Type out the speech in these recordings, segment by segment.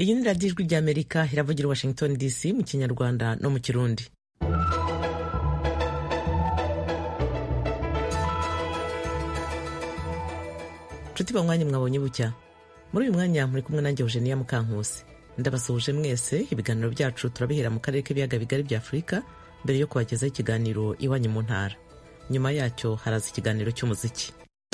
iyi ni radiyo ijwi ry'amerika iravugira washington dc mu kinyarwanda no mu kirundi nshuti banywanyi mwabonye bucya muri uyu mwanya muri kumwe nanjye eugenia mukankusi ndabasuhuje mwese ibiganiro byacu turabihera mu karere k'ibiyaga bigari bya afurika mbere yo kubagezaho ikiganiro iwanyu mu ntara nyuma yacyo haraza ikiganiro cy'umuziki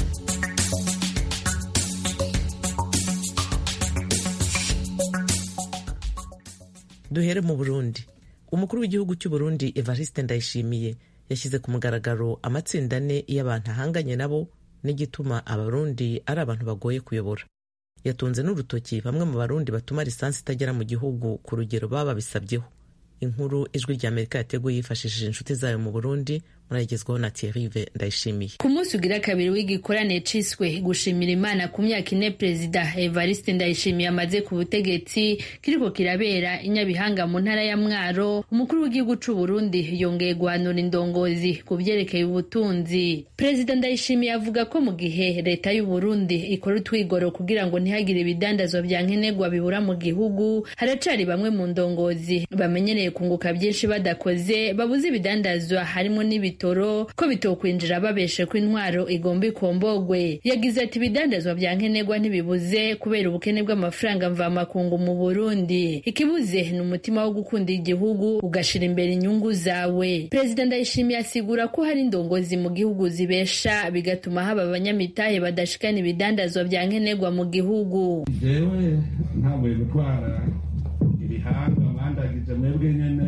duhere mu burundi umukuru w'igihugu cy'u Burundi evariste ndayishimiye yashyize ku mugaragaro amatsinda ane y'abantu ahanganye nabo n'igituma abarundi ari abantu bagoye kuyobora yatunze n'urutoki bamwe mu barundi batuma lisansi itagera mu gihugu ku rugero baba babisabyeho inkuru ijwi ry'amerika yateguye yifashishije inshuti zayo mu burundi murayigezwaho na Thierry Ndayishimiye ku munsi ugira kabiri w'igikorane ciswe gushimira imana ku myaka ine perezida Evariste Ndayishimiye amaze ku butegetsi kiriko kirabera inyabihanga mu ntara ya Mwaro umukuru w'igihugu c'u Burundi yongeye guhanura indongozi ku vyerekeye ubutunzi perezida Ndayishimiye avuga ko mu gihe leta y'u Burundi ikora utwigoro kugira ngo ntihagire ibidandazwa vya nkenerwa bibura mu gihugu haracari bamwe mu ndongozi bamenyereye kunguka byinshi badakoze babuze ibidandazwa harimo n'ibiti ibitoro ko bitokwinjira babeshe ko intwaro igomba ikombogwe yagize ati ibidandazwa vya nkenerwa ntibibuze kubera ubukene bw'amafaranga mvamakungu mu Burundi ikibuze ni umutima wo gukunda igihugu ugashira imbere inyungu zawe perezida ndayishimiye asigura ko hari indongozi mu gihugu zibesha bigatuma haba abanyamitahe badashikana ibidandazwa vya nkenerwa mu gihugu jewe ntabwo gutwara ibihanga bandagije mwebwe nyene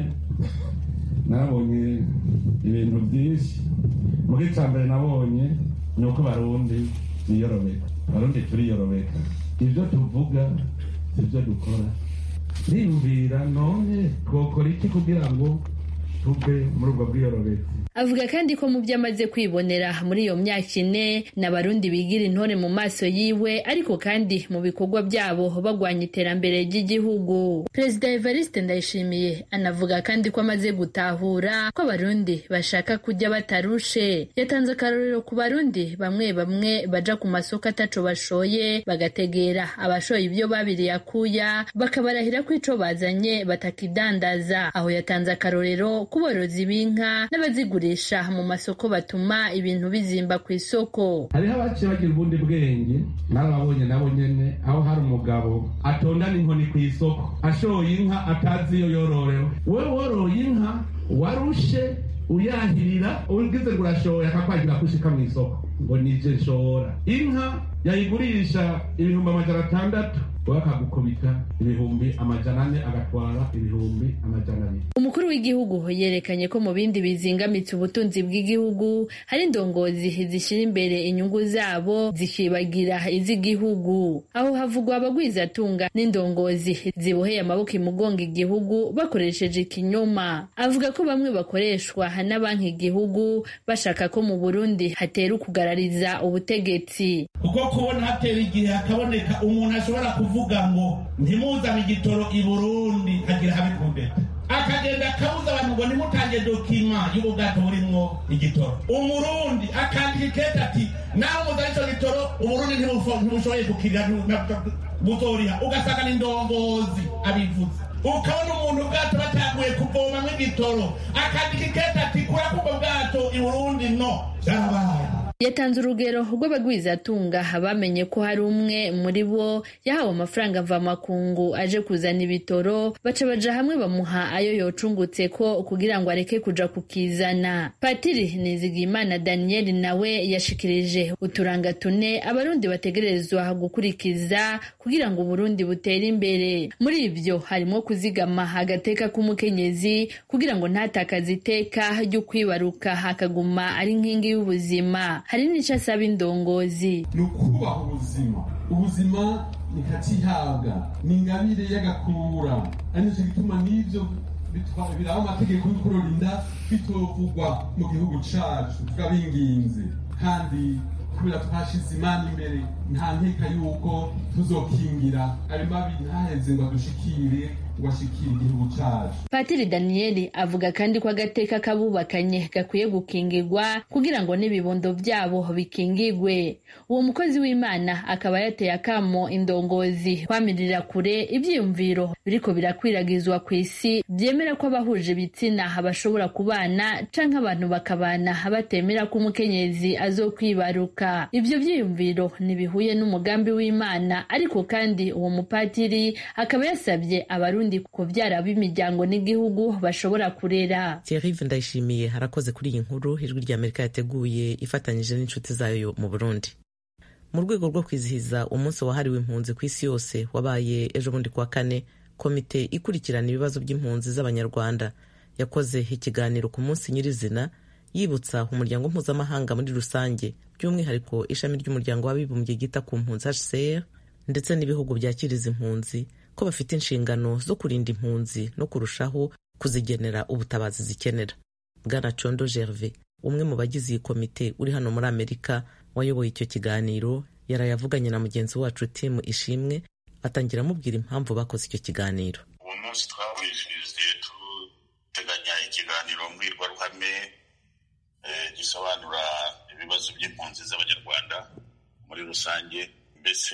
nabonye ibintu byinshi muri cya mbere nabonye ni uko barundi biyorobeka barundi turiyorobeka ibyo tuvuga ibyo dukora niyumvira none twokora iki kugira ngo tuve muri ubwo bwiyorobeka avuga kandi ko mu byo amaze kwibonera muri iyo myaka ine n'abarundi bigira intore mu maso yiwe ariko kandi mu bikorwa byabo bagwanya iterambere ry'igihugu perezida evariste ndayishimiye anavuga kandi ko amaze gutahura ko abarundi bashaka kujya batarushe yatanze akarorero ku barundi bamwe bamwe baja ku masoko ataco bashoye bagategera abashoye ibyo babiriye akuya bakabarahira ko ico bazanye batakidandaza aho yatanze akarorero ku borozi b'inka n'abazigura kugurisha mu masoko batuma ibintu bizimba ku isoko hariho abaciye bagira ubundi bwenge narababonye nabo nyene aho hari umugabo atondana inkoni ku isoko ashoye inka atazi iyo yororewe we woroye inka warushe uyahirira ugize ngo urashoye akakwagira kushika mu isoko ngo nije nshora inka yayigurisha ibihumbi amajana atandatu we akagukubita ibihumbi amajana ane agatwara ibihumbi amajana abiri umukuru w'igihugu yerekanye ko mu bindi bizingamitse ubutunzi bw'igihugu hari indongozi zishyira imbere inyungu zabo zikibagira iz'igihugu aho havugwa abagwizatunga n'indongozi ziboheye amaboko imugonga igihugu bakoresheje ikinyoma avuga ko bamwe bakoreshwa na banki igihugu bashaka ko mu burundi hatera ukugarariza ubutegetsi kuko kubona hatera igihe hakaboneka umuntu ashobora kuvuga ngo ntimuzane igitoro i burundi hagira habe kumbeta akagenda akabuza abantu ngo nimutange dokima y'ubwato burimwo igitoro umurundi akandika ikete ati nawe muzana ico gitoro uburundi ntibushoboye gukirira buzoriha ugasanga ni indongozi abivuze ukabona umuntu ubwato bataguye kuvomamwo igitoro akandika ikete ati kura kubwo bwato i burundi no vyarabaye yatanze urugero rw'abagwizatunga bamenye ko hari umwe muri bo yahawe amafaranga mvamakungu aje kuzana ibitoro baca baja hamwe bamuha ayo yocungutse ko kugira ngo areke kuja kukizana patiri nizigimana daniel nawe yashikirije uturanga tune abarundi bategerezwa gukurikiza kugira ngo uburundi butere imbere muri ivyo harimo kuzigama agateka k'umukenyezi kugira ngo ntatakaze iteka ryo kwibaruka hakaguma ari nkingi y'ubuzima hari n'icyo asaba indongozi ni ukubaha ubuzima ubuzima nikacihabwa ni ingabire y'agakura ari nicyo gituma n'ibyo biraba amategeko yo kurorinda bitovugwa mu gihugu cacu twabinginze kandi kubera twashize imana imbere nta nkeka yuko tuzokingira ayo mabi ntaheze ngo adushikire ngo ashikire igihugu cacu patiri daniyeli avuga kandi ko agateka k'abubakanye gakwiye gukingirwa kugira ngo n'ibibondo byabo bikingirwe uwo mukozi w'imana akaba yateye akamo indongozi kwamirira kure ivyiyumviro biriko birakwiragizwa ku isi byemera ko abahuje ibitsina bashobora kubana canke abantu bakabana batemera ko umukenyezi azokwibaruka ivyo vyiyumviro ntibihuye n'umugambi w'imana ariko kandi uwo mupatiri akaba yasabye abarundi kuvyara b'imiryango n'igihugu bashobora kurera Thierry Ndayishimiye harakoze kuri iyi nkuru ijwi rya Amerika yateguye ifatanyije n'inshuti zayo mu Burundi mu rwego rwo kwizihiza umunsi wahariwe impunzi ku isi yose wabaye ejo bundi kuwa kane komite ikurikirana ibibazo by'impunzi z'abanyarwanda yakoze ikiganiro ku munsi nyirizina yibutsa umuryango mpuzamahanga muri rusange by'umwihariko ishami ry'umuryango w'abibumbye ryita ku mpunzi HCR ndetse n'ibihugu byakiriza impunzi ko bafite inshingano zo kurinda impunzi no kurushaho kuzigenera ubutabazi zikenera bwana condo gerve umwe mu bagize iyi komite uri hano muri amerika wayoboye icyo kiganiro yarayavuganye na mugenzi wacu timu ishimwe atangira amubwira impamvu bakoze icyo kiganiro uwo munsi twawizihije duteganya ikiganiro mbwirwaruhame gisobanura ibibazo by'impunzi z'abanyarwanda muri rusange mbese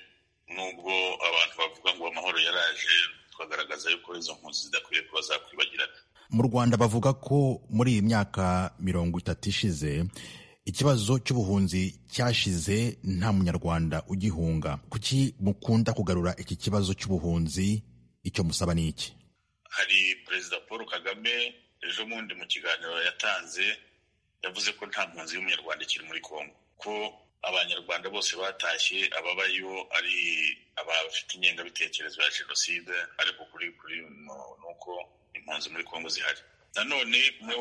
nubwo abantu bavuga ngo amahoro yaraje twagaragaza yuko izo mpunzi zidakwiye kuba zakwibagirana mu rwanda bavuga ko muri iyi myaka mirongo itatu ishize ikibazo cy'ubuhunzi cyashize nta munyarwanda ugihunga kuki mukunda kugarura iki kibazo cy'ubuhunzi icyo musaba ni iki hari perezida paul kagame ejo bundi mu kiganiro yatanze yavuze ko nta mpunzi y'umunyarwanda ikiri muri kongo ko abanyarwanda bose batashye ababayo ari abafite ingengabitekerezo ya jenoside ariko kuri kuri ni uko impunzi muri kongo zihari nanone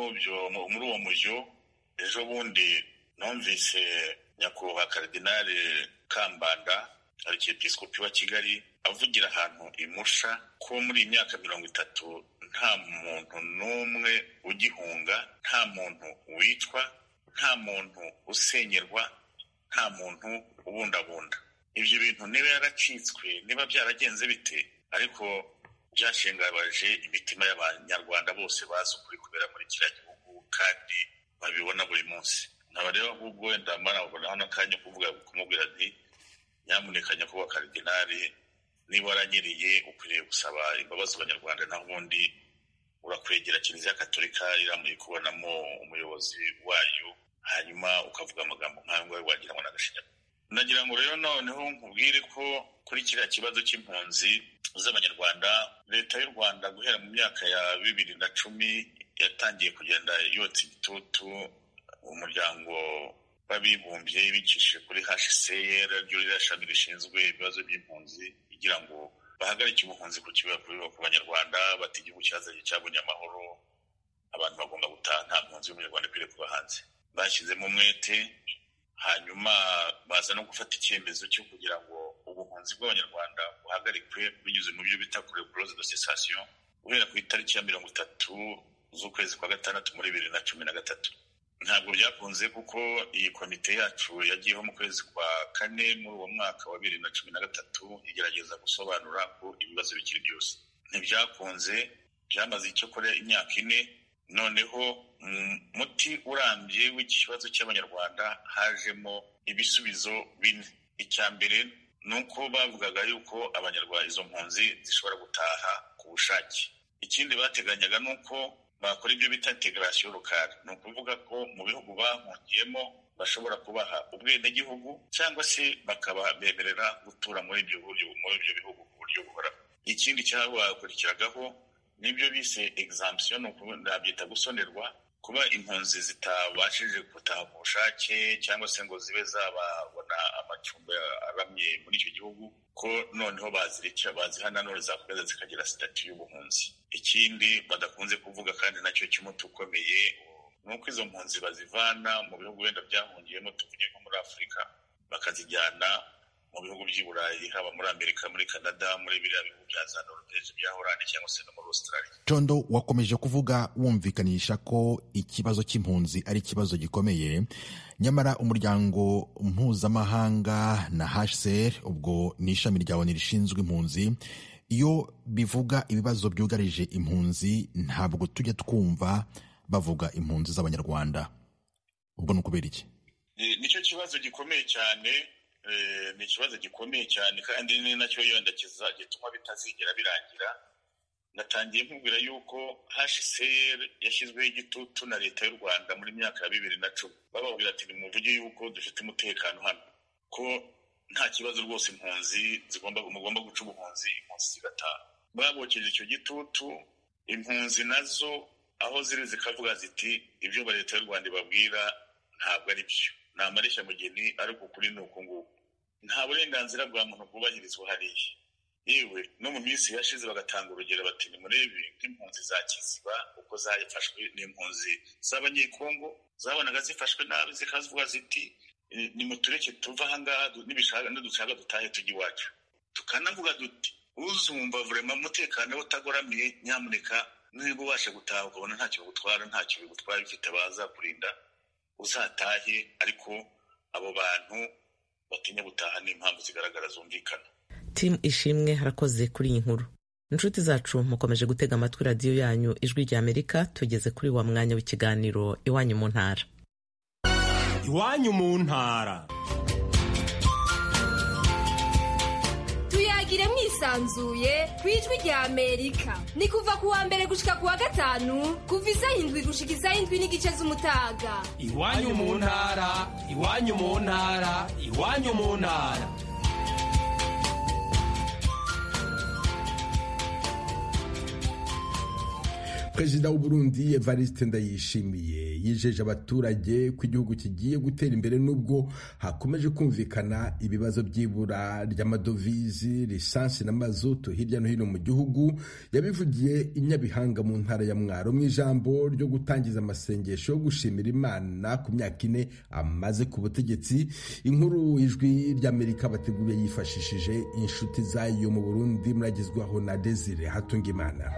muri uwo mujyo ejo bundi numvise nyakubahwa karidinali kambanda arikiepiskopi wa kigali avugira ahantu imusha ko muri iyi myaka mirongo itatu nta muntu n'umwe ugihunga nta muntu wicwa nta muntu usenyerwa nta muntu ubundabunda ibyo bintu niba yaracitswe niba byaragenze bite ariko byashengabaje imitima y'abanyarwanda bose bazi ukuri kubera muri kiriya gihugu kandi babibona buri munsi nkaba rero ahubwo wenda marabonaho n'akanya kuvuga kumubwira nti nyamuneka nyakubahwa karidinali niba waranyereye ukwiriye gusaba imbabazi abanyarwanda naho ubundi urakwegera kiliziya katolika iramuye kubonamo umuyobozi wayo hanyuma ukavuga amagambo nk'ayo ngayo wagira ngo n'agashinyaguro nagira ngo rero noneho nkubwire ko kuri kiriya kibazo cy'impunzi z'abanyarwanda leta y'u rwanda guhera mu myaka ya bibiri na cumi yatangiye kugenda yotsa igitutu umuryango w'abibumbye bicishije kuri hcr ryo ririya shami rishinzwe ibibazo by'impunzi kugira ngo bahagarike ubuhunzi ku ku banyarwanda bati igihugu cyazanye cyabonye amahoro abantu bagomba gutaha nta mpunzi y'umunyarwanda ikwiriye kuba hanze bashyizemo umwete hanyuma baza no gufata icyemezo cyo kugira ngo ubuhunzi bw'abanyarwanda buhagarikwe binyuze mu byo bita kure close de cessation guhera ku itariki ya mirongo itatu z'ukwezi kwa gatandatu muri bibiri na cumi na gatatu ntabwo byakunze kuko iyi komite yacu yagiyeho mu kwezi kwa kane muri uwo mwaka wa bibiri na cumi na gatatu igerageza gusobanura ko ibibazo bikiri byose ntibyakunze byamaze icyo kure imyaka ine noneho muti urambye w'iki kibazo cy'abanyarwanda hajemo ibisubizo bine icya mbere ni uko bavugaga yuko abanyarwanda izo mpunzi zishobora gutaha ku bushake ikindi bateganyaga ni uko bakora ibyo bita integarasiyo rukari ni ukuvuga ko mu bihugu bahungiyemo bashobora kubaha ubwenegihugu cyangwa se bakabemerera gutura muri ibyo bihugu ku buryo buhoraho ikindi cyabakurikiragaho nibyo bise examption nabyita gusonerwa kuba impunzi zitabashije gutaha ku bushake cyangwa se ngo zibe zababona amacumbi aramye muri icyo gihugu ko noneho bazireka bazihana none zakomeza zikagira sitati y'ubuhunzi ikindi badakunze kuvuga kandi nacyo cy'umuti ukomeye ni uko izo mpunzi bazivana mu bihugu wenda byahungiyemo tuvuge nko muri afurika bakazijyana mu bihugu by'i burayi haba muri amerika muri canada muri biriya bihugu bya za norvege bya horande cyangwa se no muri australia condo wakomeje kuvuga wumvikanisha ko ikibazo cy'impunzi ari ikibazo gikomeye nyamara umuryango mpuzamahanga na hcr ubwo ni ishami rya oni rishinzwe impunzi iyo bivuga ibibazo byugarije impunzi ntabwo tujya twumva bavuga impunzi z'abanyarwanda ubwo ni ukubera iki nicyo kibazo gikomeye cyane ni ikibazo gikomeye cyane kandi ni nacyo yenda gituma bitazigera birangira natangiye nkubwira yuko hcr yashyizweho igitutu na leta y'u rwanda muri myaka ya bibiri na cumi bababwira ati nimuvuge yuko dufite umutekano hano ko nta kibazo rwose impunzi zigomba mugomba guca ubuhunzi impunzi zigataha babokeje icyo gitutu impunzi nazo aho ziri zikavuga ziti ibyo leta y'u rwanda ibabwira ntabwo ari byo ni amareshya-mugeni ariko ukuri ni uku nguku nta burenganzira bwa muntu bwubahirizwa hariya yewe no mu minsi yashize bagatanga urugero bati nimurebe nk'impunzi za kiziba uko zafashwe n'impunzi z'abanyekongo zabonaga zifashwe nabi zikavuga ziti nimutureke tuva ahangaha nibishaka nidushaka dutahe tujya iwacu tukanavuga duti uzumva vurema umutekano we utagoramiye nyamuneka niba ubasha gutaha ukabona ntacyo bigutwara ntacyo bigutwara bifite abazakurinda uzatahe ariko abo bantu batinya gutaha n'impamvu zigaragara zumvikana timu ishimwe harakoze kuri iyi nkuru inshuti zacu mukomeje gutega amatwi radiyo yanyu ijwi rya amerika tugeze kuri wa mwanya w'ikiganiro iwanyu mu ntara iwanyu mu ntara tuyagire mwisanzuye ku ijwi rya amerika ni kuva ku wa mbere gushika ku wa gatanu kuva isaha indwi gushika isaha indwi n'igice z'umutaga iwanyu mu ntara iwanyu mu ntara iwanyu mu ntara perezida w'uburundi evariste ndayishimiye yijeje abaturage ko igihugu kigiye gutera imbere n'ubwo hakomeje kumvikana ibibazo by'ibura ry'amadovizi lisansi na mazutu hirya no hino mu gihugu yabivugiye i nyabihanga mu ntara ya mwaro mu ijambo ryo gutangiza amasengesho yo gushimira imana ku myaka ine amaze ku butegetsi inkuru ijwi ry'amerika bateguriye yifashishije inshuti zayo mu burundi muragezwaho na desire hatungimana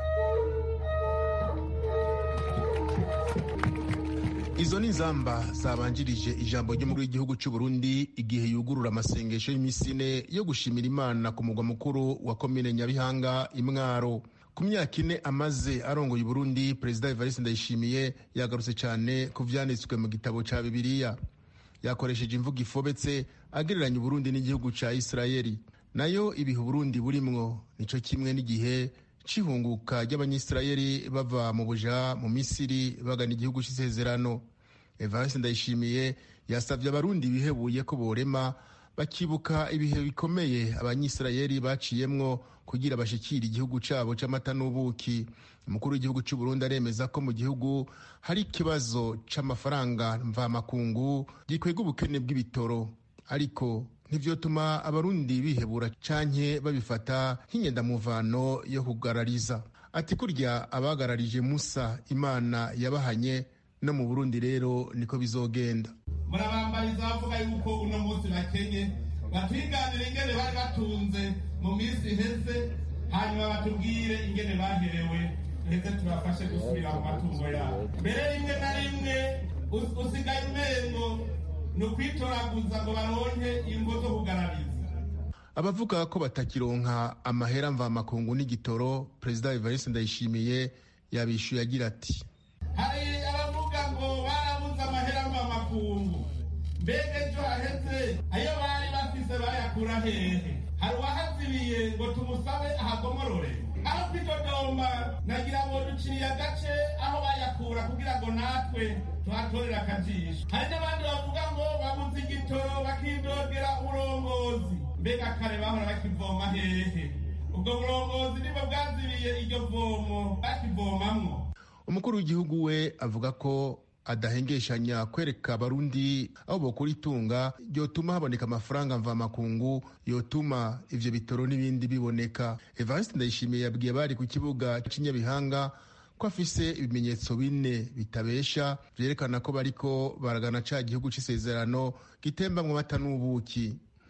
izo ni inzamba zabanjirije ijambo ry'umukuru w'igihugu cy'u Burundi igihe yugurura amasengesho y'iminsi ine yo gushimira imana ku mugwa mukuru wa komine nyabihanga imwaro ku myaka ine amaze arongoye Burundi perezida evariste ndayishimiye yagarutse cyane ku vyanditswe mu gitabo ca bibiliya yakoresheje imvugo ifobetse agereranya uburundi n'igihugu ca isirayeli nayo ibihe uburundi burimwo nico kimwe n'igihe c'ihunguka ry'abanyisirayeli bava mu buja mu misiri bagana igihugu c'isezerano evariste ndayishimiye yasabye abarundi bihebuye ko borema bakibuka ibihe bikomeye abanyisirayeli baciyemwo kugira bashikire igihugu cabo c'amata n'ubuki umukuru w'igihugu c'u Burundi aremeza ko mu gihugu hari ikibazo c'amafaranga mvamakungu gikwega ubukene bw'ibitoro ariko ntivyotuma abarundi bihebura canke babifata nk'inyendamuvano yo kugarariza ati kurya abagararije musa imana yabahanye no mu burundi rero niko bizogenda murabambariza bavuga yuko uno munsi bakenye batwiganire ingene bari batunze mu minsi iheze hanyuma batubwire ingene baherewe heze tubafashe gusubira mu matungo yabo mbere rimwe na rimwe usigaye umengo ni ukwitoraguza ngo baronke ingo zo kugarariza abavuga ko batakironka amahera mvamakungu n'igitoro perezida evariste ndayishimiye yabishyuye agira ati hari abavuga ngo barabuze amahera mvamakungu mbega ejo haheze ayo bari bafise bayakura hehe hari uwahazibiye ngo tumusabe ahagomorore aho kwidodomba nagira ngo duciye agace aho bayakura kugira ngo natwe tuhatorere akajisho hari n'abandi bavuga ngo babuze igitoro bakidogera uburongozi mbega kare bahora bakivoma hehe ubwo burongozi nibwo bwazibiye iryo vomo bakivomamwo umukuru w'igihugu we avuga ko adahengeshanya kwereka abarundi aho bokura itunga ryotuma haboneka amafaranga mvamakungu yotuma ivyo bitoro n'ibindi biboneka evariste ndayishimiye yabwiye bari ku kibuga c'inyabihanga ko afise ibimenyetso bine bitabesha vyerekana ko bariko baragana ca gihugu c'isezerano gitembamwo amata n'ubuki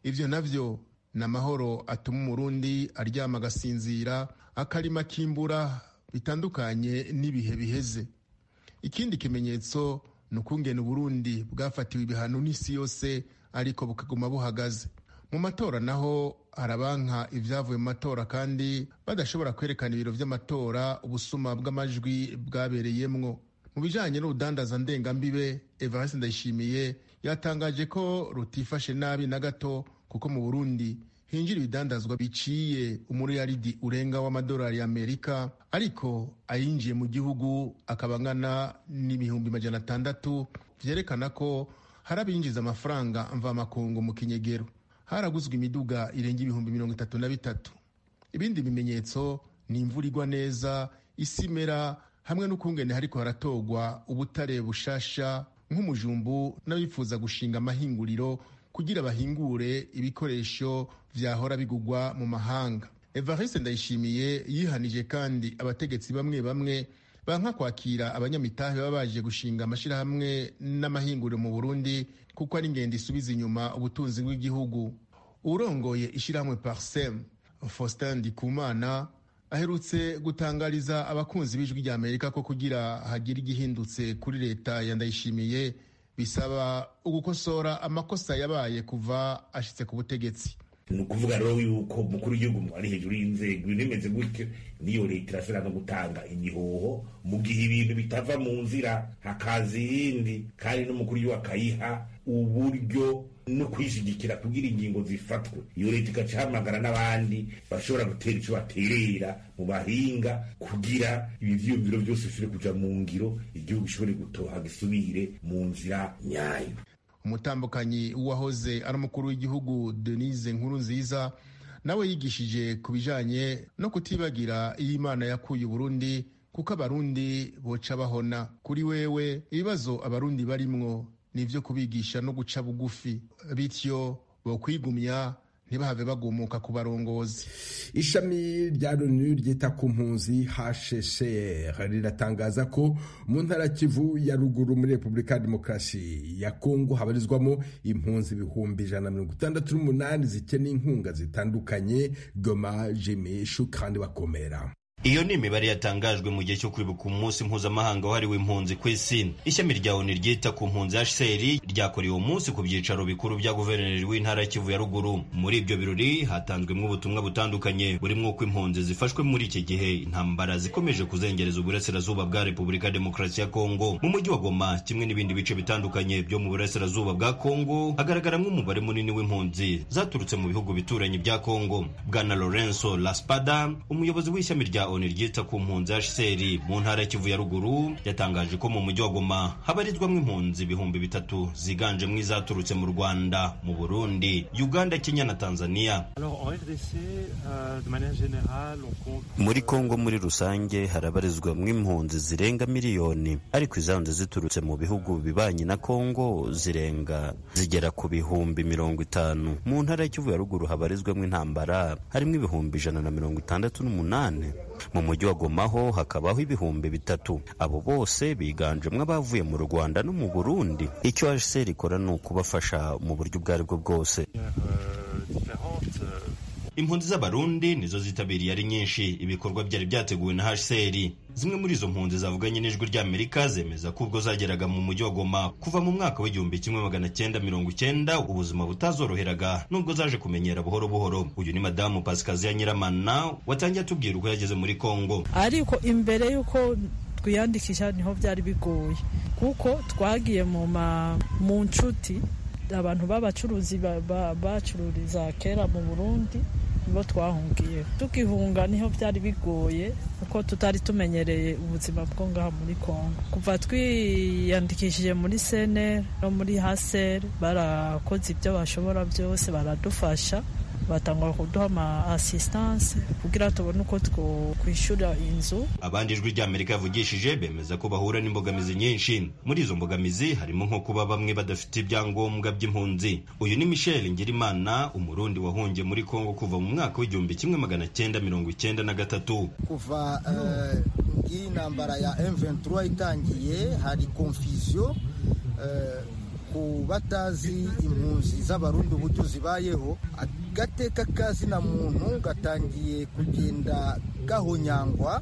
ivyo navyo ni amahoro atuma umurundi aryama agasinzira akarima kimbura bitandukanye n'ibihe biheze ikindi kimenyetso ni ukungena uburundi bwafatiwe ibihano n'isi yose ariko bukaguma buhagaze mu matora naho harabanka ibyavuye mu matora kandi badashobora kwerekana ibiro by'amatora ubusuma bw'amajwi bwabereyemwo mu bijanye n'urudandaza ndengambibe evariste ndayishimiye yatangaje ko rutifashe nabi na gato kuko mu burundi hinjira ibidandazwa biciye umuriyaridi urenga w'amadolari y'amerika ariko ayinjiye mu gihugu akaba angana n'ibihumbi majana atandatu vyerekana ko hari abinjiza amafaranga mvamakungu mu kinyegero haraguzwe imiduga irenga ibihumbi mirongo itatu na bitatu ibindi bimenyetso ni imvura igwa neza isi imera hamwe n'ukungene hariko haratogwa ubutare bushasha nk'umujumbu n'abifuza gushinga amahinguriro kugira bahingure ibikoresho vyahora bigugwa mu mahanga evariste ndayishimiye yihanije kandi abategetsi bamwe bamwe banka kwakira abanyamitahe baba baje gushinga amashirahamwe n'amahinguriro mu burundi kuko ari ingendo isubiza inyuma ubutunzi bw'igihugu urongoye ishirahamwe parsem faustin ndikumana aherutse gutangariza abakunzi b'ijwi rya amerika ko kugira hagire igihindutse kuri leta ya ndayishimiye bisaba ugukosora amakosa yabaye kuva ashitse ku butegetsi ni ukuvuga rero yuko umukuru w'igihugu ari hejuru y'inzego ibintu bimeze gutyo niyo leta irashobora no gutanga igihoho mu gihe ibintu bitava mu nzira hakaza iyindi kandi n'umukuru w'igihugu akayiha uburyo no kwishigikira kugira ingingo zifatwe iyo leta igaca ihamagara n'abandi bashobora gutera icyo baterera mu bahinga kugira ibi vyiyumviro byose bishobore kuja mu ngiro igihugu gishobore gutoha gisubire mu nzira nyayo umutambukanyi w'uwahoze ari umukuru w'igihugu denise nkuru nziza nawe yigishije ku bijanye no kutibagira iyo imana yakuye uburundi kuko abarundi boca bahona kuri wewe ibibazo abarundi barimwo ni ivyo kubigisha no guca bugufi bityo bokwigumya ntibahave bagumuka ku barongozi ishami rya loni ryita ku mpunzi hshcr riratangaza ko mu ntara kivu ya ruguru muri repubulika ya demokarasi ya kongo habarizwamo impunzi ibihumbi ijana na mirongo itandatu n'umunani zikeneye inkunga zitandukanye goma jimishu kandi bakomera iyo ni imibare yatangajwe mu gihe cyo kwibuka umunsi mpuzamahanga wahariwe impunzi ku isi ishami rya oni ryita ku mpunzi hcr ryakorewe uwo munsi ku byicaro bikuru bya guverineri w'intara ya kivu ya ruguru muri ibyo birori hatanzwemo ubutumwa butandukanye burimo uko impunzi zifashwe muri iki gihe intambara zikomeje kuzengereza uburasirazuba bwa repubulika ya demokarasi ya kongo mu mujyi wa goma kimwe n'ibindi bice bitandukanye byo mu burasirazuba bwa kongo hagaragaramo umubare munini w'impunzi zaturutse mu bihugu bituranye bya kongo bwana lorenzo laspada umuyobozi w'ishami rya oni ryita ku mpunzi hcr mu ntara ya kivu ya ruguru yatangaje ko mu mujyi wa goma habarizwamo impunzi ibihumbi bitatu ziganjemo izaturutse mu rwanda mu burundi uganda kenya na tanzania muri kongo muri rusange harabarizwamo impunzi zirenga miliyoni ariko izanze ziturutse mu bihugu bibanyi na kongo zirenga zigera ku bihumbi mirongo itanu mu ntara ya kivu ya ruguru habarizwamo intambara harimo ibihumbi ijana na mirongo itandatu n'umunani mu mujyi wa Goma ho hakabaho ibihumbi bitatu abo bose biganjemo abavuye mu Rwanda no mu Burundi icyo HCR ikora ni ukubafasha mu buryo ubwo ari bwo bwose impunzi z'abarundi nizo zitabiriye ari nyinshi ibikorwa byari byateguwe na HCR zimwe muri izo mpunzi zavuganye n'ijwi ry'Amerika zemeza ko ubwo zageraga mu mujyi wa Goma kuva mu mwaka w'igihumbi kimwe magana cyenda mirongo icyenda ubuzima butazoroheraga nubwo zaje kumenyera buhoro buhoro uyu ni madamu Pasikaziya Nyiramana watangiye atubwira uko yageze muri Kongo ariko imbere y'uko twiyandikisha niho byari bigoye kuko twagiye mu mu nshuti abantu b'abacuruzi bacururiza kera mu Burundi nibo twahungiye tukihunga niho byari bigoye kuko tutari tumenyereye ubuzima bwo ngaha muri Kongo kuva twiyandikishije muri sene no muri hasere barakoze ibyo bashobora byose baradufasha batangwa kuduha ama assistance kugira tubone uko twishura inzu abandi ijwi ry'amerika yavugishije bemeza ko bahura n'imbogamizi nyinshi muri izo mbogamizi harimo nko kuba bamwe badafite ibyangombwa by'impunzi uyu ni michel ngirimana umurundi wahungiye muri kongo kuva mu mwaka w'igihumbi kimwe magana cyenda mirongo icyenda na gatatu kuva iyi ntambara ya M23 itangiye hari confusion ku batazi impunzi z'abarundi uburyo zibayeho agateka kazina muntu gatangiye kugenda gahonyangwa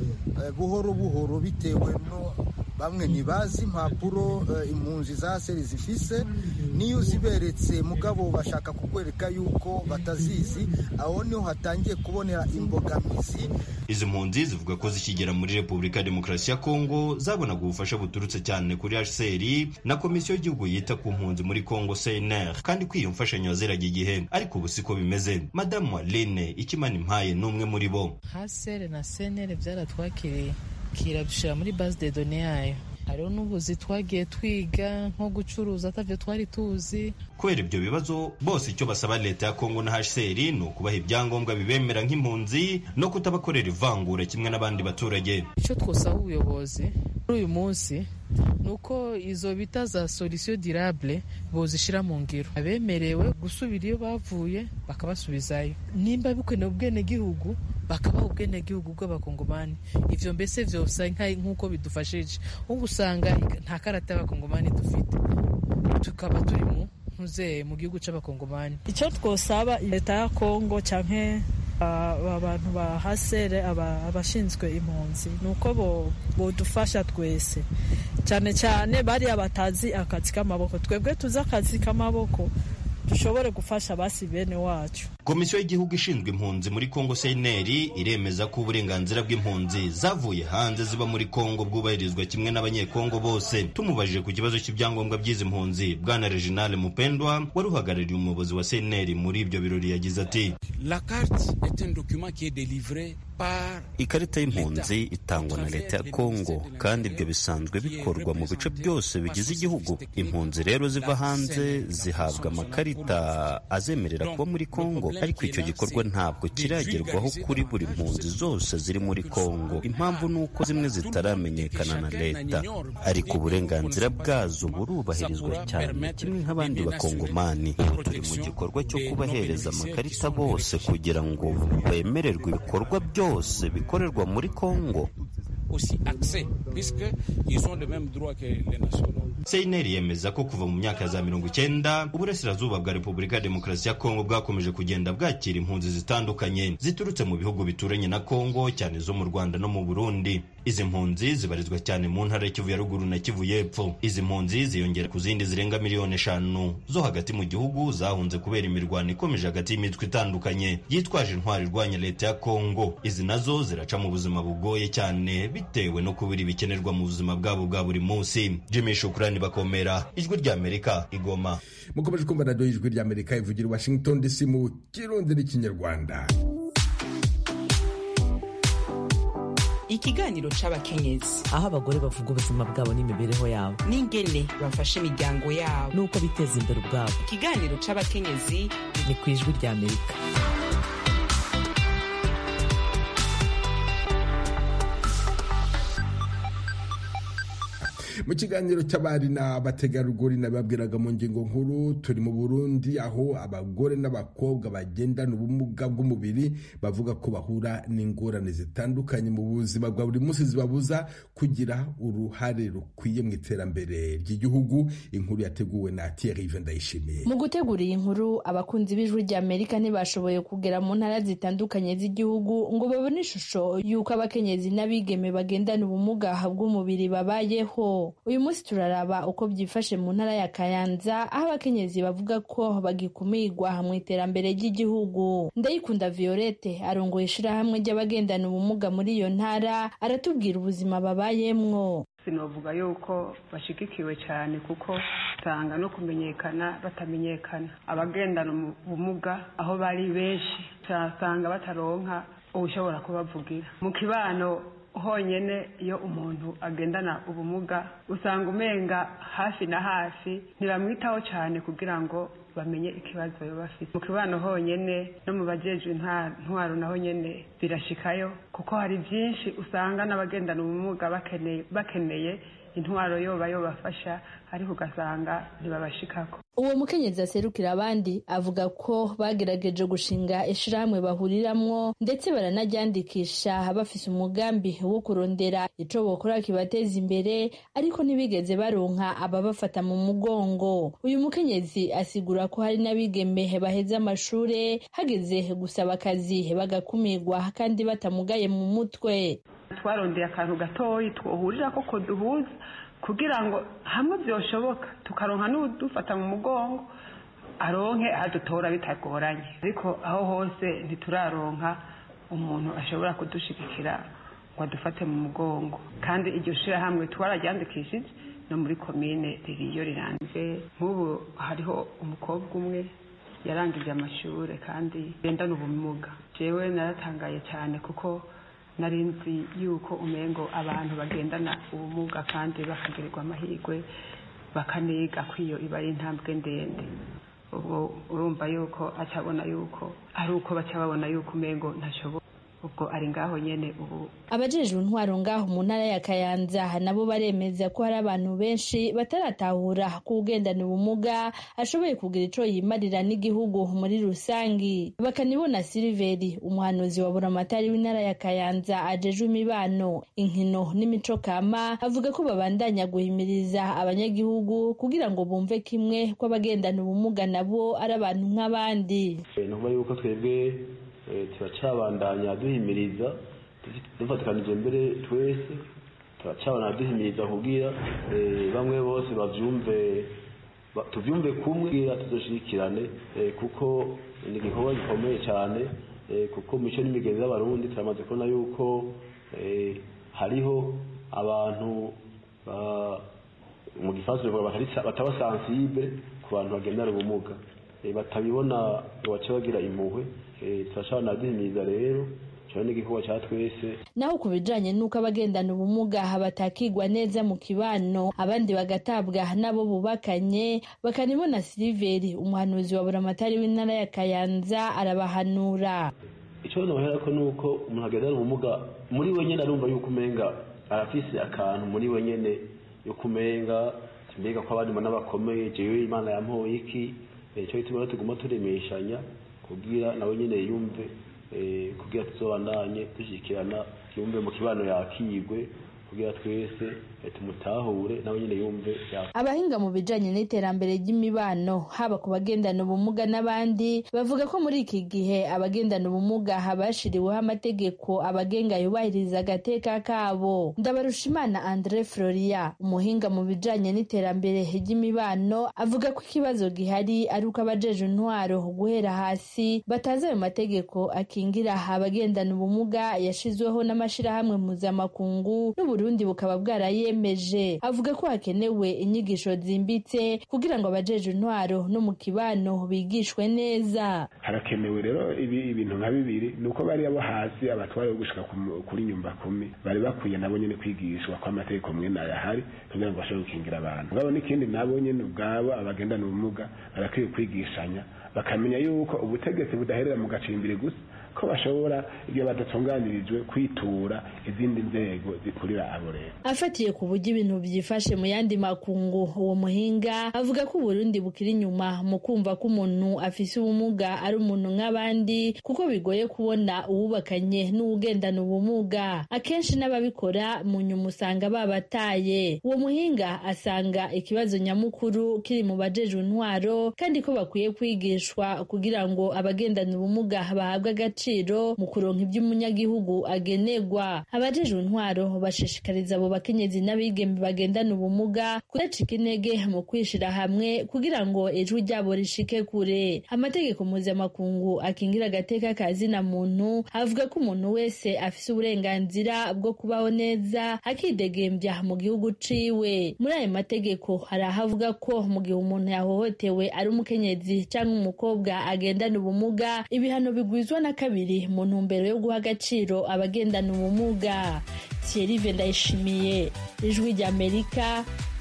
buhoro buhoro bitewe no bamwe ntibazi impapuro impunzi za seri zifise niyo uziberetse mugabo bashaka kukwereka yuko batazizi aho niho hatangiye kubonera imbogamizi izi mpunzi zivuga ko zikigera muri repubulika ya demokarasi ya kongo zabonaga ubufasha buturutse cyane kuri hcr na komisiyo y'igihugu yita ku mpunzi muri kongo cnr kandi ko iyo mfashanyo yaziraga igihe ariko ubu siko bimeze madamu aline ikimana impaye ni umwe muri bo hcr na cnr byaratwakiriye kirabishyira muri base de done yayo hariho n'ubuzi twagiye twiga nko gucuruza atavyo twari tuzi kubera ibyo bibazo bose icyo basaba leta ya kongo na hcr ni ukubaha ibyangombwa bibemera nk'impunzi no kutabakorera ivangura kimwe n'abandi baturage icyo twosaba ubuyobozi muri uyu munsi ni uko izo bita za solution durable bozishyira mu ngiro abemerewe gusubira iyo bavuye bakabasubizayo nimba bikenewe ubwenegihugu bakabaha ubwenegihugu bw'abakongomani ivyo mbese vyosa nk'uko bidufashije ubu usanga nta karata y'abakongomani dufite tukaba turi mu ntuzeye mu gihugu c'abakongomani icyo twosaba leta ya kongo canke abantu ba hasere abashinzwe impunzi ni uko bodufasha twese cyane cyane bariya batazi akazi k'amaboko twebwe tuzi akazi k'amaboko dushobore gufasha basi bene wacu komisiyo y'igihugu ishinzwe impunzi muri kongo seneri iremeza ko uburenganzira bw'impunzi zavuye hanze ziba muri kongo bwubahirizwa kimwe n'abanyekongo bose tumubajije ku kibazo cy'ibyangombwa by'izi mpunzi bwana reginale mupendwa wari uhagarariye umuyobozi wa seneri muri ibyo birori yagize ati la carte est un document qui est délivré ikarita y'impunzi itangwa na leta ya kongo kandi ibyo bisanzwe bikorwa mu bice byose bigize igihugu impunzi rero ziva hanze zihabwa amakarita azemerera kuba muri kongo ariko icyo gikorwa ntabwo kiragerwaho kuri buri mpunzi zose ziri muri kongo impamvu ni uko zimwe zitaramenyekana na leta ariko uburenganzira bwazo burubahirizwa cyane kimwe nk'abandi bakongomani ubu turi mu gikorwa cyo kubahereza amakarita bose kugira ngo bemererwe ibikorwa byose byose bikorerwa muri Kongo seineri yemeza ko kuva mu myaka ya za mirongo icyenda uburasirazuba bwa repubulika ya demokarasi ya kongo bwakomeje kugenda bwakira impunzi zitandukanye ziturutse mu bihugu bituranye na kongo cyane zo mu rwanda no mu burundi izi mpunzi zibarizwa cyane mu ntara ya kivu ya ruguru na kivu y'epfo izi mpunzi ziyongera ku zindi zirenga miliyoni eshanu zo hagati mu gihugu zahunze kubera imirwano ikomeje hagati y'imitwe itandukanye yitwaje intwari irwanya leta ya kongo izi nazo ziraca mu buzima bugoye cyane bitewe no kubura ibikenerwa mu buzima bwabo bwa buri munsi jimmy shukurani bakomera ijwi ry'amerika igoma mukomeje kumva radiyo y'ijwi ry'amerika ivugira i washington dc mu kirundi n'ikinyarwanda ikiganiro c'abakenyezi aho abagore bavuga ubuzima bwabo n'imibereho yabo n'ingene bafasha imiryango yabo n'uko biteza imbere ubwabo ikiganiro c'abakenyezi ni ku ijwi ry'amerika mu kiganiro cy'abari n'abategarugori nababwiraga mu ngingo nkuru turi mu burundi aho abagore n'abakobwa bagendana ubumuga bw'umubiri bavuga ko bahura n'ingorane zitandukanye mu buzima bwa buri munsi zibabuza kugira uruhare rukwiye mu iterambere ry'igihugu inkuru yateguwe na Thierry Ndayishimiye mu gutegura iyi nkuru abakunzi b'ijwi ry'amerika ntibashoboye kugera mu ntara zitandukanye z'igihugu ngo babone ishusho y'uko abakenyezi n'abigeme bagendana ubumuga bw'umubiri babayeho uyu munsi turaraba uko byifashe mu ntara ya kayanza aho abakenyezi bavuga ko bagikumirwa mu iterambere ry'igihugu ndayikunda violette arongoye ishirahamwe ry'abagendana ubumuga muri iyo ntara aratubwira ubuzima babayemwo sinavuga yuko bashigikiwe cyane kuko usanga no kumenyekana batamenyekana abagendana ubumuga aho bari benshi usanga bataronka ushobora kubavugira mu kibano honyine iyo umuntu agendana ubumuga usanga umenga hafi na hafi ntibamwitaho cyane kugira ngo bamenye ikibazo baba bafite mu kibano honyine no mu bajejwe intwaro naho nyine birashikayo kuko hari byinshi usanga n'abagendana ubumuga bakeneye intwaro yoba yobafasha ariko ugasanga ntibabashikako uwo mukenyezi aserukira abandi avuga ko bagerageje gushinga ishirahamwe bahuriramwo ndetse baranaryandikisha bafise umugambi wo kurondera ico bokora kibateza imbere ariko ntibigeze baronka ababafata mu mugongo uyu mukenyezi asigura ko hari n'abigeme baheze amashure hageze gusaba akazi bagakumirwa kandi batamugaye mu mutwe twarondeye akantu gatoyi twohurira ko duhuza kugira ngo hamwe byoshoboka tukaronka n'udufata mu mugongo aronke adutora bitagoranye ariko aho hose ntituraronka umuntu ashobora kudushigikira ngo adufate mu mugongo kandi iryo shirahamwe twararyandikishije no muri komine ririyo rirambye nk'ubu hariho umukobwa umwe yarangije amashuri kandi gendana ubumuga jewe naratangaye cyane kuko nari nzi yuko umengo abantu bagendana ubumuga kandi bakagirirwa amahirwe bakaniga ko iyo iba ari intambwe ndende ubwo urumva yuko acabona yuko ari uko baca babona yuko umengo ntashoboka ubwo ari ngaho nyene ubu abajejwe intwaro ngaho mu ntara ya kayanza nabo baremeza ko hari abantu benshi bataratahura ko ugendana ubumuga ashoboye kugira ico yimarira n'igihugu muri rusangi bakanibona siliveri umuhanuzi wa buramatari w'intara ya kayanza ajejwe imibano inkino n'imico kama avuga ko babandanya guhimiriza abanyagihugu kugira ngo bumve kimwe ko abagendana ubumuga nabo ari abantu nk'abandi ni ukuvuga yuko twebwe turacabandanya duhimiriza dufatikanije mbere twese turacabandanya duhimiriza kubwira bamwe bose bavyumve tuvyumve kumwe kugira tuzoshirikirane kuko ni igikorwa gikomeye cyane kuko mico n'imigenzi y'abarundi turamaze kubona yuko hariho abantu mu gifaransa bivuga bataba sensible ku bantu bagendana ubumuga batabibona baca bagira impuhwe turashobora duhimiriza rero cyane n'igikorwa cya twese naho ku bijanye n'uko abagendana ubumuga batakigwa neza mu kibano abandi bagatabwa n'abo bubakanye bakanibona siliveri umuhanuzi wa buramatari w'intara ya kayanza arabahanura icyo nohera ko nuko umuntu agendana ubumuga muri we nyene arumva yuko umenga arafise akantu muri we nyene yuko umenga mbega ko abandi mbona bakomeye jewe imana yampoye iki icyo gituma rero tuguma turemeshanya kugira nawe nyine yumve kugira tuzobandanye dushyikirana yumve mu kibano yakigwe kugira twese tumutahure nawe nyine yumve abahinga mu bijanye n'iterambere ry'imibano haba ku bagendana ubumuga n'abandi bavuga ko muri iki gihe abagendana ubumuga habashiriweho amategeko abagenga yubahiriza agateka kabo ndabarushimana andre floria umuhinga mu bijanye n'iterambere ry'imibano avuga ko ikibazo gihari ari uko abajeje intwaro guhera hasi batazi ayo mategeko akingira abagendana ubumuga yashizweho n'amashirahamwe mpuzamakungu n'uburundi bukaba bwarayemeje avuga ko hakenewe inyigisho zimbitse kugira ngo abajeje intwaro no mu kibano bigishwe neza harakenewe rero ibi ibintu nka bibiri ni uko bari abo hasi abatware bo gushika kuri nyumba kumi bari bakwiye nabo nyene kwigishwa ko amategeko mwene ayahari kugira ngo bashobore gukingira abantu ngabo n'ikindi nabo nyene ubwabo abagendana ubumuga barakwiye kwigishanya bakamenya yuko ubutegetsi budaherera mu gacimbiri gusa ko bashobora iyo badatunganirijwe kwitura izindi nzego zikurira abo rero afatiye ku buryo ibintu byifashe mu yandi makungu uwo muhinga avuga ko uburundi bukiri inyuma mu kumva ko umuntu afise ubumuga ari umuntu nk'abandi kuko bigoye kubona uwubakanye n'uwugendana ubumuga akenshi n'ababikora mu nyuma usanga babataye uwo muhinga asanga ikibazo nyamukuru kiri mu bajejwe intwaro kandi ko bakwiye kwigishwa kugira ngo abagendana ubumuga bahabwe agaciro mu kuronka iby'umunyagihugu agenerwa abajejwe intwaro bashishikariza abo bakenyezi n'abigeme bagendana ubumuga kudacika intege mu kwishira hamwe kugira ngo ijwi ryabo rishike kure amategeko mpuzamakungu akingira agateka ka zina muntu avuga ko umuntu wese afise uburenganzira bwo kubaho neza akidegembya mu gihugu ciwe muri ayo mategeko hari aho avuga ko mu gihe umuntu yahohotewe ari umukenyezi cyangwa umukobwa agendana ubumuga ibihano bigwizwa na kabiri mu ntumbero yo guha agaciro abagendana ubumuga thierry ndayishimiye ijwi ry'amerika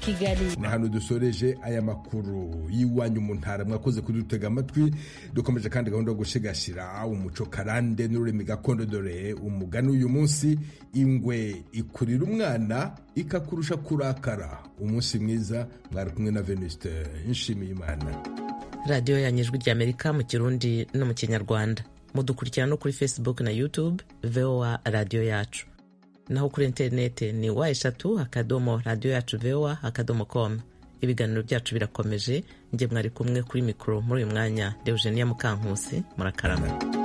kigali ni hano dusoreje aya makuru y'iwanyu mu ntara mwakoze kudutega amatwi dukomeje kandi gahunda yo gushigashira umuco karande n'ururimi gakondo dore umugani uyu munsi ingwe ikurira umwana ikakurusha kurakara umunsi mwiza mwari kumwe na venuste nshimiye imana radiyo yanyijwi ry'amerika mu kirundi no mu kinyarwanda mudukurikira no kuri facebook na youtube voa radiyo yacu naho kuri interineti ni wa eshatu akadomo radiyo yacu voa akadomo com ibiganiro byacu birakomeje njye mwari kumwe kuri mikoro muri uyu mwanya deugenia mukankusi murakarama